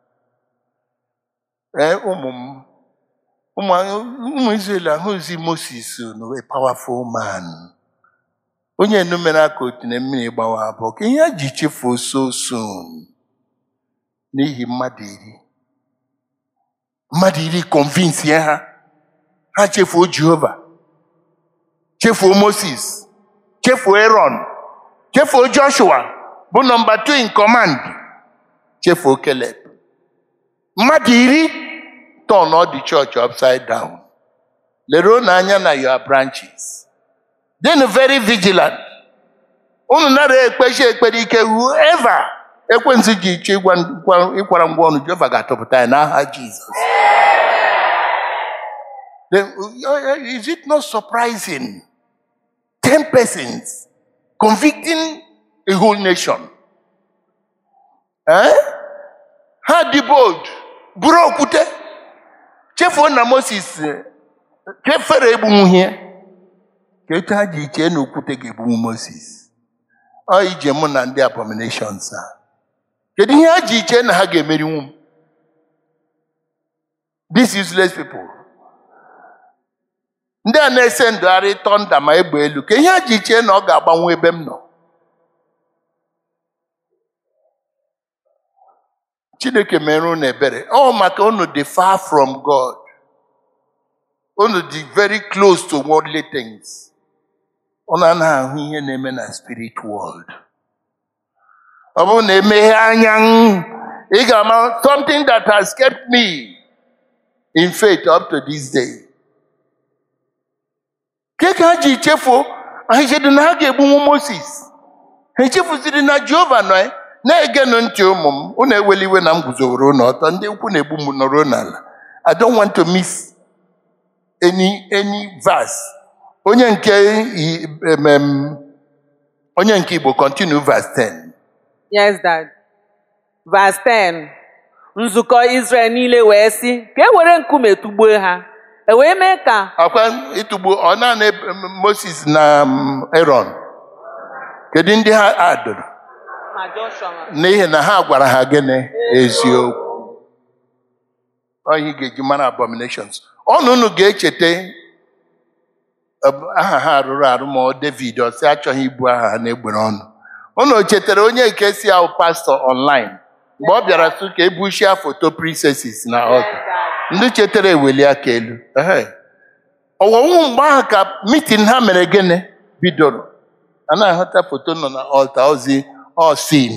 ee ụmụ m ụmụ ụmụ Izrel ahụzi Moses no a powerful man onye enumere aka otu na mmiri gbawa abụọ ka ihe a ji chefuo so soon n'ihi mmadụ iri mmadụ iri convince ha ha chefuo Jehova chefuo Moses chefuo Aaron chefuo Joshua bụ nọmba 2 in command chefuo Caleb mmadụ iri turn all the church upside down leruo n'anya na your branches dịnụ very vigilant unu nara ekpechi ekpere ike whoever ekwensu ji iche ịkwara ngwa ọnụ Jehova ga-atụpụta ya n'aha Jizọs Then, is it not surprising? Ten persons convicting a whole nation. Eh? Ha dị bold, buru okwute, chefuo na Moses chefere egbunwu ihe. Ka etu ha ji chee na okwute ga-egbunwu Moses. Ọ ije mụ na ndị abominations a. Kedu ihe ha ji chee na ha ga-emerinwu m? These useless people. ndị a na-ese ndụgharị tọnda ma egbe elu ka ihe a ji chee na ọ ga-agbanwe ebe m nọ chineke mere unu ebere ọ maka unu dị far from god unu dị very close to worldly things unu anaghị ahụ ihe na-eme na spirit world ọ bụrụ na emeghe anya ị ga-ama something that has kept me in faith up to this day ke ka ha ji chefuo ha chedu na ha ga-egbunwu moses ha echefuziri na jehova nọ na-egenụ ntị ụmụ m unu ewela iwe na m guzoworo unu ọtọ ndị ukwu na-egbu m nọrọ n'ala i don't want to miss any any verse onye nke um, onye nke igbo continue verse 10 Yes, Dad. Verse 10. Nzukọ Izrel niile wee sị ka e were nkume tụgbuo ha. E wee mee ka ọkwa ịtụgbu ọ naanị moses na um, aaron kedu ndị ha adụrụ ma Joshua ma- n'ihi na ha gwara ha gịnị eziokwu Ọ ihe ị ga-eji mara abominations ọnụ unu ga-echeta ọ- aha ha rụrụ arụ ma ọ david ọ sị achọghị ibu aha ha na-egbere ọnụ unu chetara onye nke si ahụ pastọ online mgbe ọ bịara sụ ka ebuchia foto princesses na ọta ndị chetara eweli aka elu Ehe. ọwọwụ mgbe ahụ ka mitin ha mere gịnị bidoro a na-ahụta foto nọ na ọlta ozi ọsin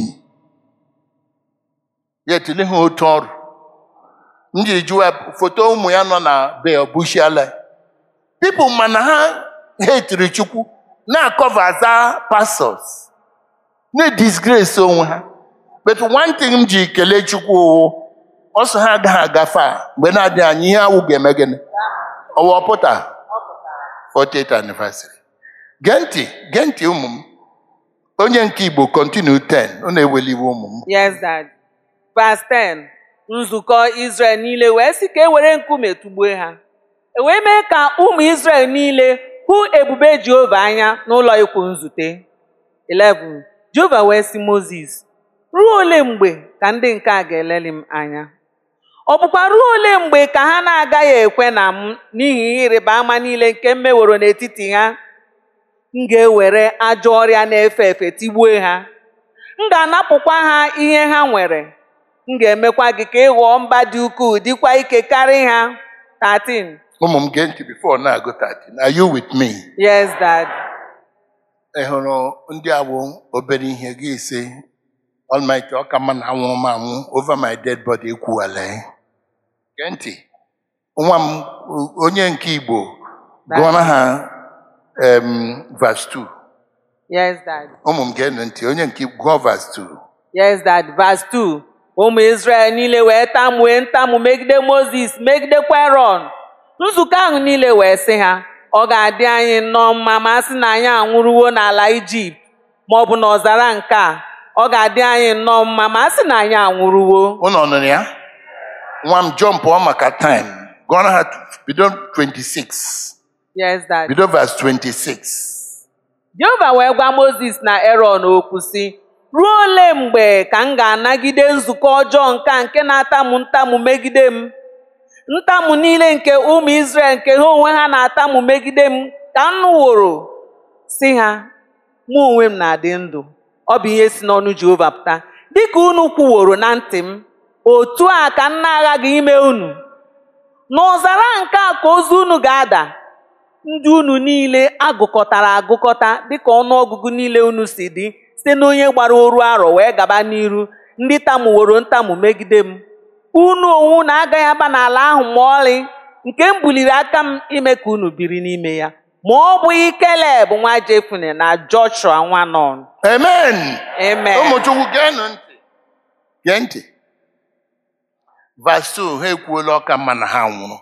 ya etule ha otu ọrụ m jiri jụwa foto ụmụ ya nọ na be ọbụchiala pipụl mana ha hetiri chukwu na-akọva aza pastọs na-disgrace onwe ha but one thing m ji kelee chukwu wụ ọsọ ha agaghị agafe a mgbe na-adịghị anya ihe awụ ga-eme gịnị ọwa pụta 40th anniversary gee ntị gee ntị ụmụ m onye nke igbo continue 10 ọ na-eweliwe ụmụ m Yes, Dad. Verse 10. Nzukọ Izrel niile wee sị ka e were nkume tụgbuo ha. E wee mee ka ụmụ Izrel niile hụ ebube Jehova anya n'ụlọ ikwu nzute. 11. Jehova wee sị Mozis, ruo ole mgbe ka ndị nke a ga-eleli m anya? Ọ bụkwa ruo ole mgbe ka ha na-agaghị ekwe na m n'ihi ihe ịrịba ama niile nke m meworo n'etiti ha? M ga-ewere ajọ ọrịa na-efe efe tigbuo ha. M ga-anapụkwa ha ihe ha nwere. M ga-emekwa gị ka ị ghọọ mba dị ukwuu dịkwa ike karịa ha. 13. ụmụ m gee ntị before na-agụ 13 are you with me Yes, Dad. ị hụrụ ndị awụ obere ihe gị ise Almighty ọ ka mma na anwụrụ m anwụ over my dead body ekwuwala ya. gee ntị nwa m onye nke igbo gụọra ha em, verse 2 Yes, Dad. ụmụ m geenụ ntị onye nke igbo gụọ verse 2 Yes, Dad. Verse 2. Ụmụ Izrel niile wee tamue ntamu megide Mozis megidekwa Erọn. Nzukọ ahụ niile wee sị ha, ọ ga-adị anyị nnọọ mma ma a sị na anyị anwụrụwo n'ala Ijipt ma ọ bụ n'ọzara nke a. Ọ ga-adị anyị nnọọ mma ma a sị na anyị anwụrụwo. unu nụrụ ya nwa m jọmpụọ maka time gụọra ha bido 26 Yes, Daddy. bido verse 26 Jehova wee gwa Mozis na Erọn okwu sị ruo ole mgbe ka m ga-anagide nzukọ ọjọọ nke a nke na-atamu ntamu megide m ntamu niile nke ụmụ Izrel nke ha onwe ha na-atamu megide m ka m nụworo si ha mụ onwe m na-adị ndụ ọ bụ ihe si n'ọnụ Jehova pụta dịka unu kwuworo na ntị m otu a ka m na-aghaghị ime unu n'ọzara nke a ka ozu unu ga-ada ndị unu niile agụkọtara agụkọta dịka ọnụọgụgụ niile unu si dị site n'onye gbara oru arọ wee gaba n'iru ndị tamuworo ntamu megide m unu onwe unu agaghị aba n'ala ahụ ma ọlị nke m buliri aka m ime ka unu biri n'ime ya ma ọ bụghị Keleb nwa Jefune na Joshua nwa Nun amen amen ụmụchukwu geenụ ntị gee ntị verse 2 ha ekwuola ọka mma na ha nwụrụ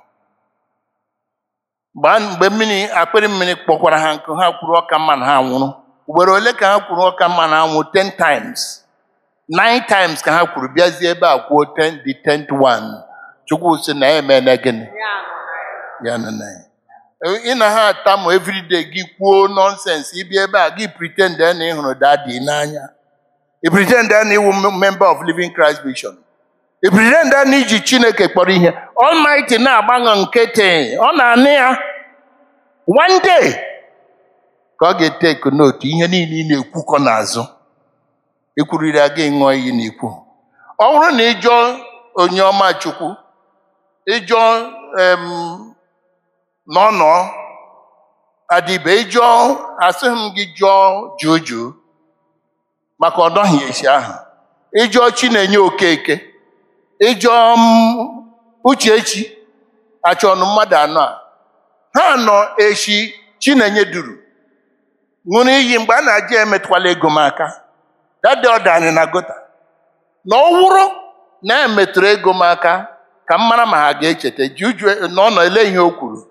Gbaa- mgbe mmiri akpịrị mmiri kpọkwara ha nkụ ha kwuru ọka mma na ha nwụrụ ugboro ole ka ha kwuru ọka mma na ha nwụrụ 10 times 9 times ka ha kwuru bịazie ebe a kwuo 10 the 10th one chukwu sị na ya emena gịnị ya nọ na ya ị na ha atamu everyday gị kwuo nonsense ịbịa ebe a gị pretend na ị hụrụ dadi n'anya ị pretend na iwu member of living christ vision ị pretend na iji chineke kpọrọ ihe almighty na-agbaṅọ nkịtị ọ na-anụ ya one day ka ọ ga-eteke note ihe niile ị na-ekwukọ n'azụ ekwuriri aga ịṅụọ iyi n'ikwu ọ bụrụ na ị jụọ onye ọma chukwu ịjụọ em, n'ọnọ adịbe ịjụọ asịghị m gị jụọ juju maka ọdọghị esi ahụ ịjụọ chinenye okeke ịjụọ m uchechi achọnụ mmadụ anọ a ha nọ echi chinenye duru ṅụrụ iyi mgbe a na-aja emetụkwala ego m aka dade ọda anyị na gota na ọ wụrụ na emetụrụ ego m aka ka m mara ma ha ga-echeta juju na ọ nọ ele ihe o kwuru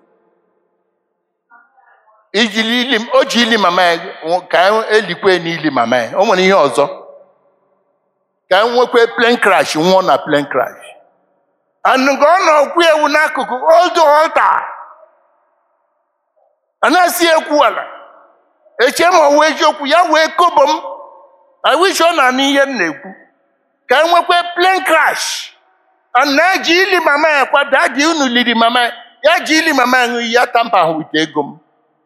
iji ili o ji ili mama ya nwụ- ka elikwe n'ili mama ya o nwere ihe ọzọ ka e nwekwe plen crash nwụọ na plen crash anụgo ọ nọ okwu ewu n'akụkụ old altar a na-asị ekwu ala eche ma ọ wụ eziokwu ya wee kobo m I wish ọ na-anụ ihe m na-ekwu ka e nwekwe plen crash a na-eji ili mama ya kwado adị unu liri mama ya ya ji ili mama ya ṅụ iyi ya tampa ahụ wite ego m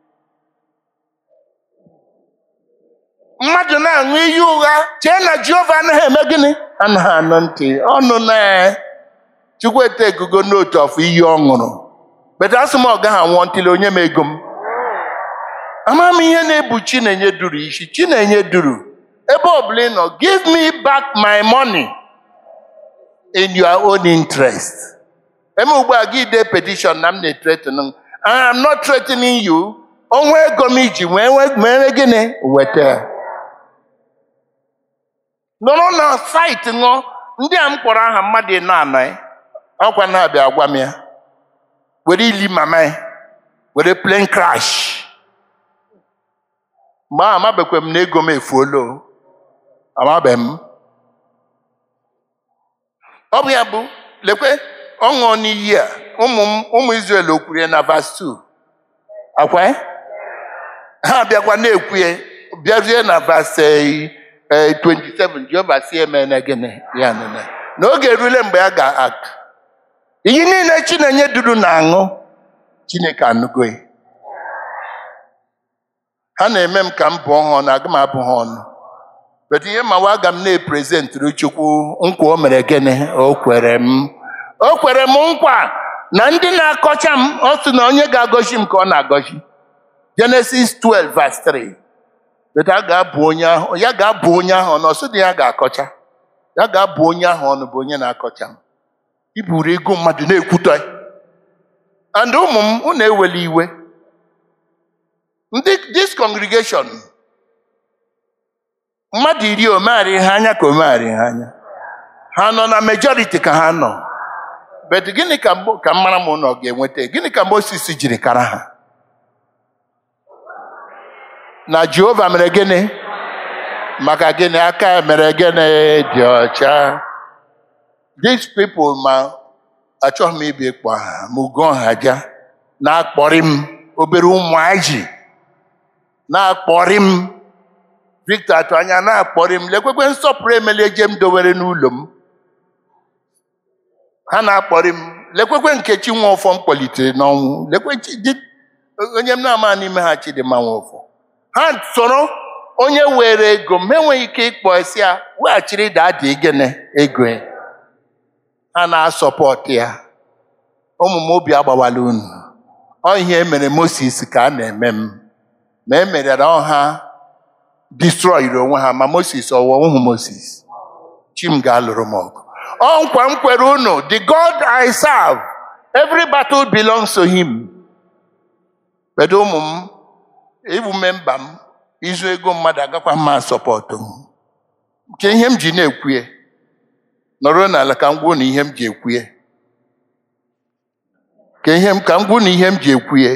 mmadụ na-aṅụ iyi ụgha chee na jehova anaghị eme gịnị anaghị anụ ntị ọnụ na chukwuete egugo n'otu ọfụ iyi ọ ṅụrụ beta asị m ọ gaghị anwụọ ntịli onye m ego m ama m ihe na-ebu chinenye duru isi chinenye duru ebe ọbụla ị nọ give me back my money in your own interest eme ugbu a gị dee petition na m na-etretin I am not threatening you onwe ego m iji wee wee- mere gịnị weta ya nọrọ na saịtị ṅụọ ndị a m kpọrọ aha mmadụ ịnọ anọ ya ọkwa na-abịa gwa m ya were ili mama ya were plane crash mgbe ahụ amabekwe m na ego m efuola o. amabe m ọ bụ ya bụ lekwe ọ ṅụọ n'iyi a ụmụ m- ụmụ Izrel o kwuru ya na vas 2 akwa ya? ha bịakwa na-ekwu ya bịazie na vas 27 Jehova si eme na gịnị ya nene n'oge erule mgbe a ga-ak iyi niile Chinenye duru na-aṅụ Chineke anụgo ya ha na-eme m ka m bụọ ha ọnụ aga m abụ ha ọnụ bet ihe ma aga m na-eprezentịrị chukwu nkwa o mere gịnị o kwere m o kwere m nkwa na ndị na-akọcha m ọ sị na onye ga-agọzi m ka ọ na-agọzi Genesis 12 verse 3 bet a ga-abụ onye ahụ ya ga-abụ onye ahụ ọnụ ọsị dị ya ga-akọcha ya ga-abụ onye ahụ ọnụ bụ onye na-akọcha m iburu ego mmadụ na-ekwutọ ya and ụmụ m unu ewela iwe ndị this congregation mmadụ iri omegharị ha anya ka omegharị ha anya ha nọ na majority ka ha nọ but gịnị ka Mo- ka mara m ụlọ ga-enweta gịnị ka Moses jiri kara ha na Jehova mere gịnị maka gịnị aka ya mere gịnị dị ọcha these people ma achọghị m ibi ịkpọ ha ma ugo ha ja na-akpọrị m obere ụmụaji na-akpọrị m victor atụ anya na-akpọrị m lekwekwe nsọpụrụ emele eje m dowere n'ụlọ m ha na-akpọrị m lekwekwe nkechi nwa ụfọ m kpọlitere n'ọnwụ lekwe Chi- di- onye m na-ama n'ime ha chidịmma nwa ụfọ ha soro onye were ego m ha enweghị ike ịkpọ esi ya weghachiri daadị gịnị ego ya ha na-asọpọtụ ya ụmụ m obi agbawala unu ọ ihe emere Moses ka a na-eme m ma e mere na ọha destroyiri onwe ha ma Moses ọwụwa ụmụ Moses chi m ga-alụrụ m ọgụ ọ nkwa m kwere unu the God I serve every battle belongs to him kedu ụmụ m ịbụ memba m izu ego mmadụ agakwa mma sọpọtụ m nke ihe m ji na-ekwue nọrọ n'ala ka m gwuo na ihe m ji ekwue ka ihe m ka m gwuo na ihe m ji ekwue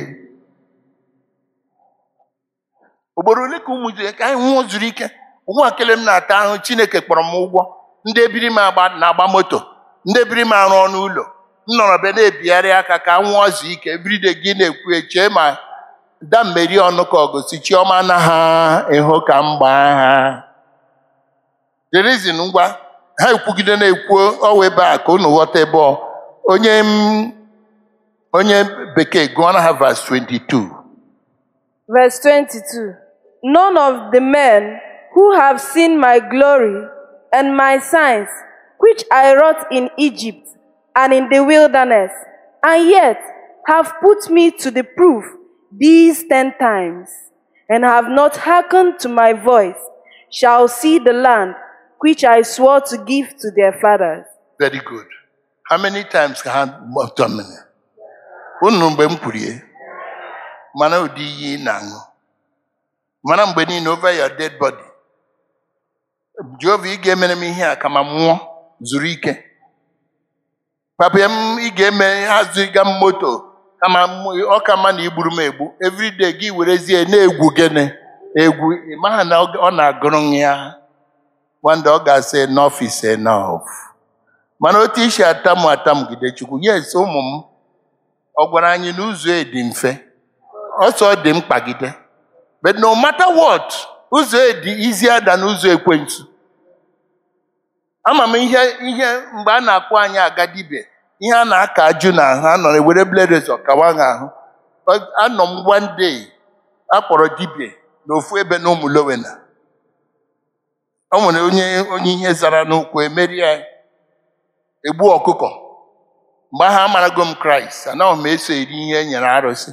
ugboro ole ka ụmụ ji ka anyị nwụọ zuru ike ụgwọ akele m na-ata ahụ chineke kpọrọ m ụgwọ ndị ebiri m agba na-agba moto ndị ebiri m arụ ọnụ ụlọ m nọrọ be na-ebigharị aka ka m nwụọ zuo ike ebride gị na-ekwu chee ma dammeri ọnụ ka ọgụsi chiọma na ha ịhụ ka m gbaa ha the reason ngwa ha ekwugide na-ekwu ọwa ebe a ka unu ghọta ebe ọ onye m onye bekee gụọ na ha verse 22 Verse 22 None of the men who have seen my glory and my signs, which I wrought in Egypt and in the wilderness, and yet have put me to the proof these ten times, and have not hearkened to my voice, shall see the land which I swore to give to their fathers. very good how many times ka ha gbọtọ mmiri unu mgbe m kwurie mana ụdị iyi ị na-aṅụ mana mgbe niile over your dead body Jehova ị ga-emere m ihe a kama m nwụọ zuru ike papa m ị ga-eme hazụga m moto kama m- ọ ka mma na igburu m egbu everyday gị werezie na-egwu gịnị egwu ị maha na ọ ọ na-agụrụ ya wanda ọ ga-asị enough is enough mana otu isi atamu atamgide chukwu yes ụmụ m ọ gwara anyị na ụzọ e dị mfe ọsọ dị mkpagide but no matter what ụzọ e dị easier than ụzọ ekwensu ama m ihe ihe mgbe a na-akpọ anyị aga dibia ihe a na-aka ajụ na ahụ anọ ewere bledezọ kawa ha ahụ Ọ- anọ m one day akpọrọ dibia n'ofu ebe na ụmụ lowena o nwere onye onye ihe zara n'ụkwụ emeri ya egbu ọkụkọ mgbe ahụ amarago m kraịst anaghị m eso eri ihe e nyere arụsị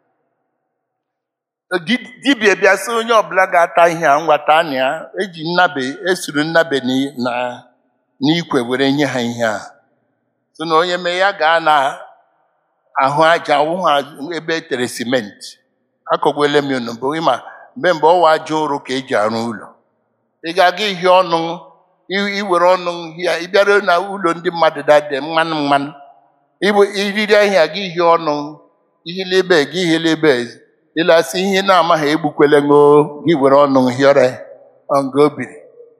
Di- dibịa bịa sị onye ọbụla ga-ata ihe a ngwata na ya eji nnabe esuru nnabe n'i- na n'ikwe were nye ha ihe a so na onye mee ya gaa na ahụ aja awụ ha ebe e tere simenti akọgwele m unu bụ ịma mgbe mgbe ọwa aja ụrụ ka eji arụ ụlọ ị ga-aga ihe ọnụ i- iwere ọnụ ya ịbịara na ụlọ ndị mmadụ dade mmanụ mmanụ Ibu- iriri ahịa gị ihe ọnụ ihile ebe gị ihile ebe ịlasị ihe na-amaghị egbukwele ṅụ gị were ọnụ hịọrọ ọngụ obiri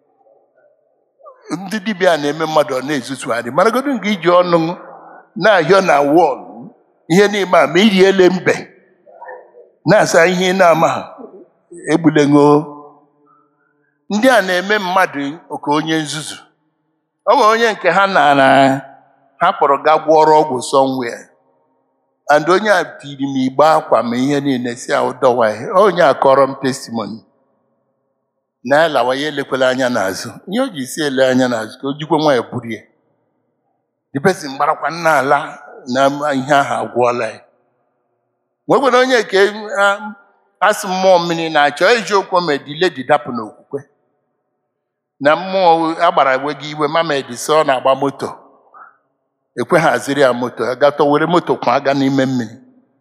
ndị dibịa na-eme mmadụ ọ na-ezuzugharị maragodu nke iji ọnụ na-ahịọ na wọl ihe n'ime a ma iriele mbe na-asa ihe ị na-amaghị egbule ṅụ ndị a na-eme mmadụ ka onye nzuzu ọ nwere onye nke ha nara ha kpọrọ ga gwọrọ ọgwụ somewhere and onye a tiri m igbe akwa ma ihe niile si ahụ dọwa ihe onye a kọrọ m testimony na ya lawa ya elekwala anya n'azụ ihe o ji si ele anya n'azụ ka o jikwa nwa ya buru ya the person gbarakwa nna ala na ihe ahụ agwụọla ya nwekwara onye nke a- asị mmụọ mmiri na-achọ eziokwu ma edile dị dapụ n'okwukwe na mmụọ agbara ewe gị iwe mama edisi ọ na-agba moto ekwe haziri ya moto agatọ were moto kwa aga n'ime mmiri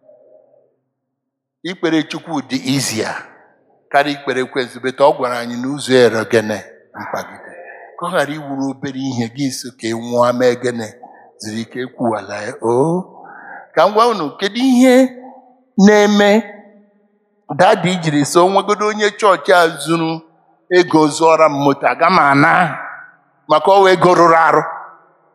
ikpere chukwu dị izia karịa ikpere ekwensu beta ọ gwara anyị n'ụzọ erogene mkpagide ka ọ ghara iwuru obere ihe gị so ka ị nwụọ mee gene ziri ike ekwuwala ya o ka m gwa unu kedu ihe na-eme dadi jiri so nwegodo onye chọọchị a zuru ego zụọra m moto aga m ana maka ọwa ego rụrụ arụ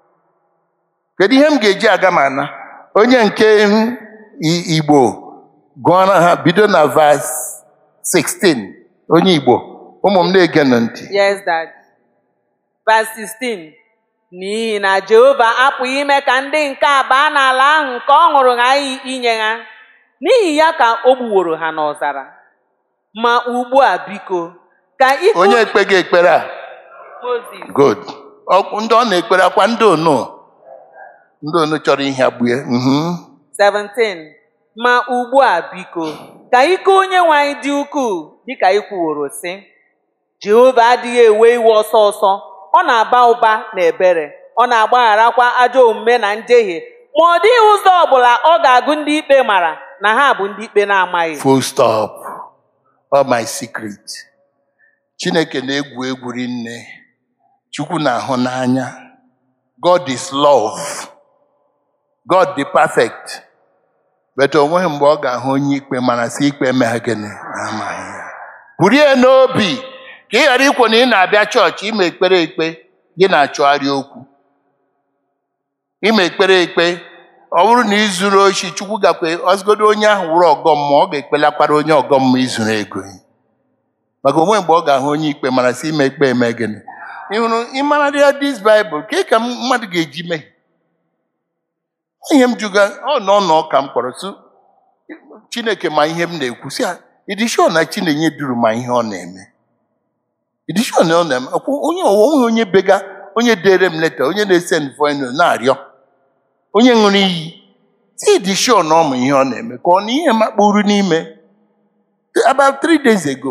kedu ihe m ga-eji aga m ana onye nke m I- igbo gụọra ha bido na vas 16 onye igbo ụmụ m na-ege nụ ntị Yes, Dad. Verse 16. N'ihi na Jehova apụghị ime ka ndị nke a baa n'ala ahụ nke ọ ṅụrụ ha iyi inye ha. N'ihi ya ka o gbuworo ha n'ọzara. Ma ugbu a biko, ka ike onye ekpe gị ekpere a Mozis good Ọ- ndị ọ na-ekpere akwa ndị onu ndị onu chọrọ ihe agbue mhm. 17. Ma ugbu a biko, ka ike onye nwe anyị dị ukwuu dịka ị kwuworo sị. Jehova adịghị ewe iwe ọsọ ọsọ, ọ na-aba ụba na ebere, ọ na-agbagharakwa ajọ omume na njehie, ma ọ dịghị ụzọ ọbụla ọ ga-agụ ndị ikpe mara na ha bụ ndị ikpe na-amaghị. full stop all my secret chineke na-egwu egwu rinne chukwu na-ahụ n'anya god is love god dị perfect but o nweghị mgbe ọ ga-ahụ onye ikpe mana si ikpe emeghe gịnị amaghị ya burie n'obi ka ị ghara ikwu na ị na-abịa chọọchị ime ekpere ekpe gị na-achọgharị okwu ime ekpere ekpe ọ bụrụ na ị zuru oshi chukwu gakwe ọzụgodo onye ahụ wụrụ ọgọ mmụọ ọ ga-ekpelakwara onye ọgọ mmụọ izuru ego ya. maka onwe mgbe ọ ga-ahụ onye ikpe mara sị ime ekpe eme gịnị ị hụrụ ịmara ya dis baịbụl ka ka mmadụ ga-eji mee ihe m juga ọ nọ nọ ka m kpọrọ sụ chineke ma ihe m na-ekwu si idishọ na chinenye duru ma ihe ọ na-eme idishọ na ọ na-eme ọkwụ- onye onwe onye bega onye dere m leta onye na-ese nvoino na-arịọ onye ṅụrụ iyi si dị sure na ọ ma ihe ọ na-eme ka ọ na ihe makpuru n'ime about three days ago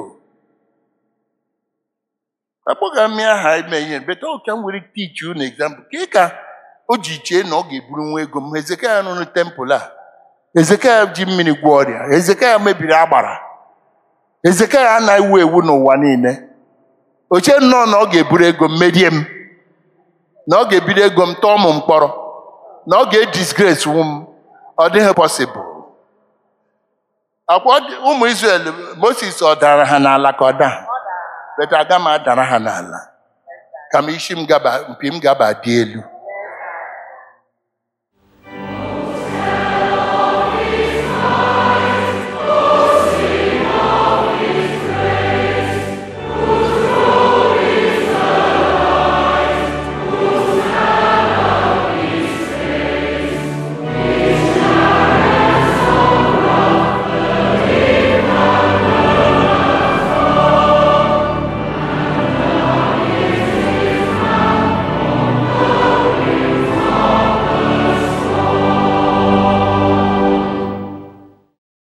akpọga m ya aha ime ihe beta ọka m were teach unu example ka ị ka o ji chee na ọ ga-eburu nwa ego m ezekaya rụrụ tempụl a ezekaya ji mmiri gwọ ọrịa ezekaya mebiri agbara ezekaya anaghị ewu ewu n'ụwa niile oche nnọọ na ọ ga-eburu ego m merie m na ọ ga-ebido ego m tọọ m mkpọrọ na ọ ga-edisgrace wụ m ọ dịghị possible akwa ọ dị- ụmụ Israel Moses ọ dara ha n'ala ka ọ daa beta aga m adara ha n'ala ka m isi m gaba mpi m gaba dị elu